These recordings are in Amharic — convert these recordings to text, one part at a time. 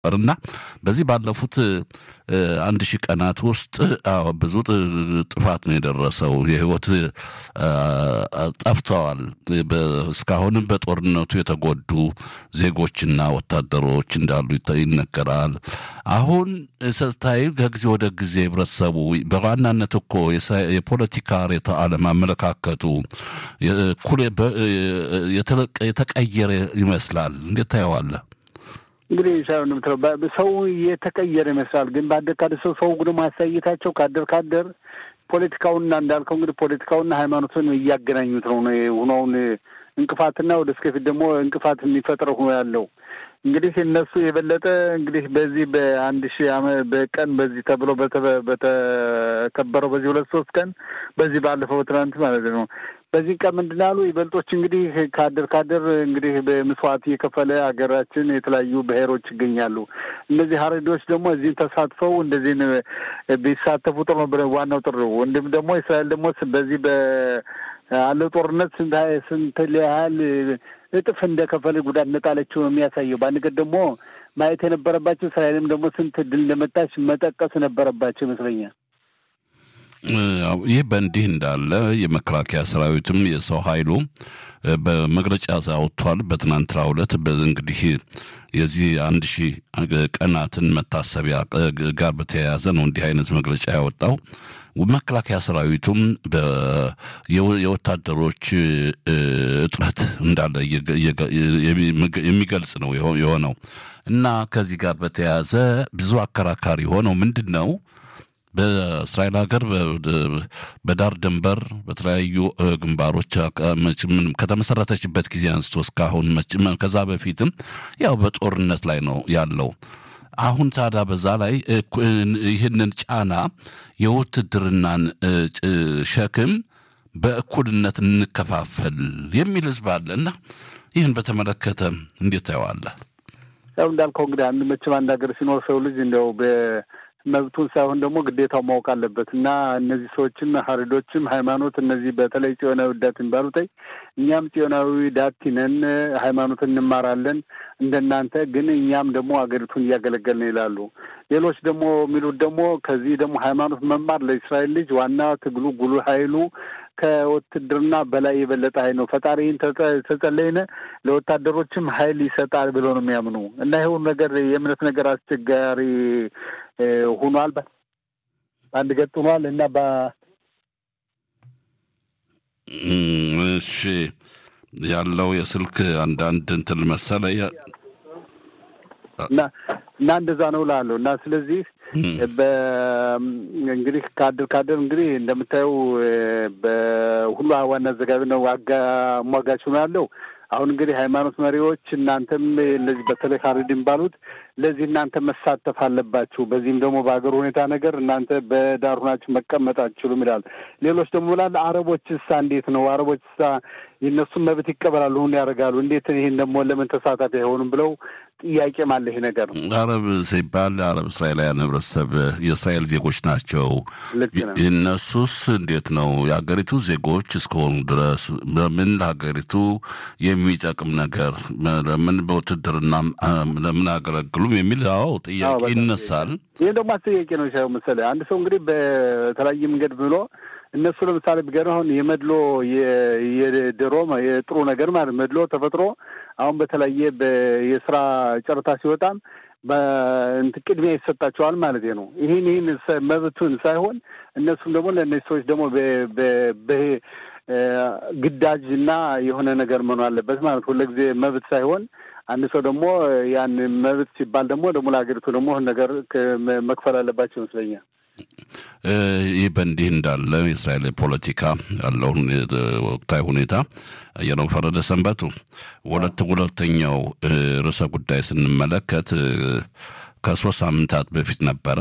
እና በዚህ ባለፉት አንድ ሺህ ቀናት ውስጥ ብዙ ጥፋት ነው የደረሰው። የህይወት ጠፍተዋል። እስካሁንም በጦርነቱ የተጎዱ ዜጎችና ወታደሮች እንዳሉ ይነገራል። አሁን ስታይ ከጊዜ ወደ ጊዜ ህብረተሰቡ በዋናነት እኮ የፖለቲካ ርዕዮተ ዓለም አመለካከቱ የተቀየረ ይመስላል። እንዴት ታየዋለህ? እንግዲህ ሳይሆን የምትለው ሰው የተቀየረ ይመስላል። ግን በአደር ካደር ሰው ሰው ግን ማሳየታቸው ካደር ካደር ፖለቲካውና እንዳልከው እንግዲህ ፖለቲካውና ሃይማኖትን እያገናኙት ነው ሆነውን እንቅፋትና ወደ እስከፊት ደግሞ እንቅፋት የሚፈጥረው ሆኖ ያለው እንግዲህ እነሱ የበለጠ እንግዲህ በዚህ በአንድ ሺህ ዓመት በቀን በዚህ ተብሎ በተከበረው በዚህ ሁለት ሶስት ቀን በዚህ ባለፈው ትናንት ማለት ነው በዚህ ቀን ምንድን አሉ ይበልጦች እንግዲህ ካደር ካደር እንግዲህ በምስዋዕት እየከፈለ ሀገራችን የተለያዩ ብሔሮች ይገኛሉ። እነዚህ ሀረዶች ደግሞ እዚህን ተሳትፈው እንደዚህን ቢሳተፉ ጥሩ ነው። ዋናው ጥሩ ወንድም ደግሞ እስራኤል ደግሞ በዚህ በአለው ጦርነት ስንት ስንት ያህል እጥፍ እንደከፈለ ጉዳት እንደጣለችው ነው የሚያሳየው። በአንድ ቀን ደግሞ ማየት የነበረባቸው እስራኤልም ደግሞ ስንት ድል እንደመጣች መጠቀስ ነበረባቸው ይመስለኛል። ይህ በእንዲህ እንዳለ የመከላከያ ሰራዊትም የሰው ኃይሉ በመግለጫ አውጥቷል። በትናንትናው ዕለት እንግዲህ የዚህ አንድ ሺህ ቀናትን መታሰቢያ ጋር በተያያዘ ነው እንዲህ አይነት መግለጫ ያወጣው። መከላከያ ሰራዊቱም የወታደሮች እጥረት እንዳለ የሚገልጽ ነው የሆነው እና ከዚህ ጋር በተያያዘ ብዙ አከራካሪ ሆነው ምንድን ነው በእስራኤል ሀገር በዳር ድንበር በተለያዩ ግንባሮች ከተመሰረተችበት ጊዜ አንስቶ እስካሁን ከዛ በፊትም ያው በጦርነት ላይ ነው ያለው። አሁን ታዲያ በዛ ላይ ይህንን ጫና የውትድርናን ሸክም በእኩልነት እንከፋፈል የሚል ህዝብ አለ እና ይህን በተመለከተ እንዴት ታየዋለህ? ያው እንዳልከው እንግዲህ አንድ መቼም አንድ ሀገር ሲኖር ሰው ልጅ እንዲያው መብቱን ሳይሆን ደግሞ ግዴታው ማወቅ አለበት እና እነዚህ ሰዎችም ሀሪዶችም ሃይማኖት እነዚህ በተለይ ጽዮናዊ ዳት የሚባሉት እኛም ጽዮናዊ ዳቲ ነን፣ ሃይማኖት እንማራለን እንደናንተ ግን እኛም ደግሞ ሀገሪቱን እያገለገልን ይላሉ። ሌሎች ደግሞ የሚሉት ደግሞ ከዚህ ደግሞ ሃይማኖት መማር ለእስራኤል ልጅ ዋና ትግሉ ጉሉ ኃይሉ ከውትድርና በላይ የበለጠ ኃይል ነው። ፈጣሪን ተጸለይነ ለወታደሮችም ኃይል ይሰጣል ብሎ ነው የሚያምኑ እና ይኸውን ነገር የእምነት ነገር አስቸጋሪ ሆኗል። በአንድ ገጥ ሆኗል እና እሺ ያለው የስልክ አንዳንድ እንትን መሰለ እና እና እንደዛ ነው እላለሁ እና ስለዚህ እንግዲህ ካድር ካድር እንግዲህ እንደምታየው በሁሉ ዋና አዘጋቢ ነው አሟጋች ነው ያለው። አሁን እንግዲህ ሃይማኖት መሪዎች እናንተም እነዚህ በተለይ ሀሪድ የሚባሉት ለዚህ እናንተ መሳተፍ አለባችሁ። በዚህም ደግሞ በሀገር ሁኔታ ነገር እናንተ በዳር ሁናችሁ መቀመጥ አትችሉም ይላል። ሌሎች ደግሞ ላለ አረቦች እሳ እንዴት ነው አረቦች እሳ የእነሱን መብት ይቀበላሉ፣ ሁን ያደርጋሉ። እንዴት ይህን ደግሞ ለምን ተሳታፊ አይሆኑም ብለው ጥያቄም አለ። ይሄ ነገር አረብ ሲባል አረብ እስራኤላውያን ህብረተሰብ የእስራኤል ዜጎች ናቸው። እነሱስ እንዴት ነው የሀገሪቱ ዜጎች እስከሆኑ ድረስ ለምን ለሀገሪቱ የሚጠቅም ነገር ለምን በውትድርና ለምን አገለግሉም የሚል አዎ ጥያቄ ይነሳል። ይህ ደግሞ አስጠያቂ ነው ሻ መሰለህ አንድ ሰው እንግዲህ በተለያየ መንገድ ብሎ እነሱ ለምሳሌ ቢገርም አሁን የመድሎ የድሮ የጥሩ ነገር ማለት መድሎ ተፈጥሮ አሁን በተለያየ የስራ ጨረታ ሲወጣም በእንትን ቅድሚያ ይሰጣቸዋል ማለት ነው። ይህን ይህን መብቱን ሳይሆን እነሱም ደግሞ ለእነዚህ ሰዎች ደግሞ ግዳጅ እና የሆነ ነገር መኖር አለበት ማለት ሁለጊዜ መብት ሳይሆን አንድ ሰው ደግሞ ያን መብት ሲባል ደግሞ ደግሞ ለሀገሪቱ ደግሞ ነገር መክፈል አለባቸው ይመስለኛል። ይህ በእንዲህ እንዳለ የእስራኤል ፖለቲካ ያለውን ወቅታዊ ሁኔታ አየነው። ፈረደ ሰንበቱ ሁለት ሁለተኛው ርዕሰ ጉዳይ ስንመለከት ከሶስት ሳምንታት በፊት ነበረ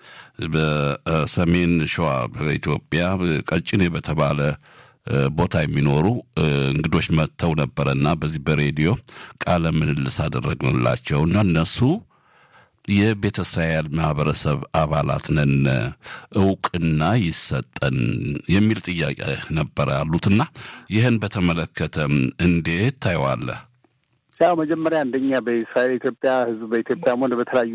በሰሜን ሸዋ በኢትዮጵያ ቀጭኔ በተባለ ቦታ የሚኖሩ እንግዶች መጥተው ነበረና በዚህ በሬዲዮ ቃለ ምልልስ አደረግንላቸው እና እነሱ የቤተ እስራኤል ማህበረሰብ አባላት ነን እውቅና ይሰጠን የሚል ጥያቄ ነበረ ያሉትና ይህን በተመለከተ እንዴት ታየዋለህ? ያው መጀመሪያ አንደኛ በእስራኤል ኢትዮጵያ ህዝብ በኢትዮጵያም ሆነ በተለያዩ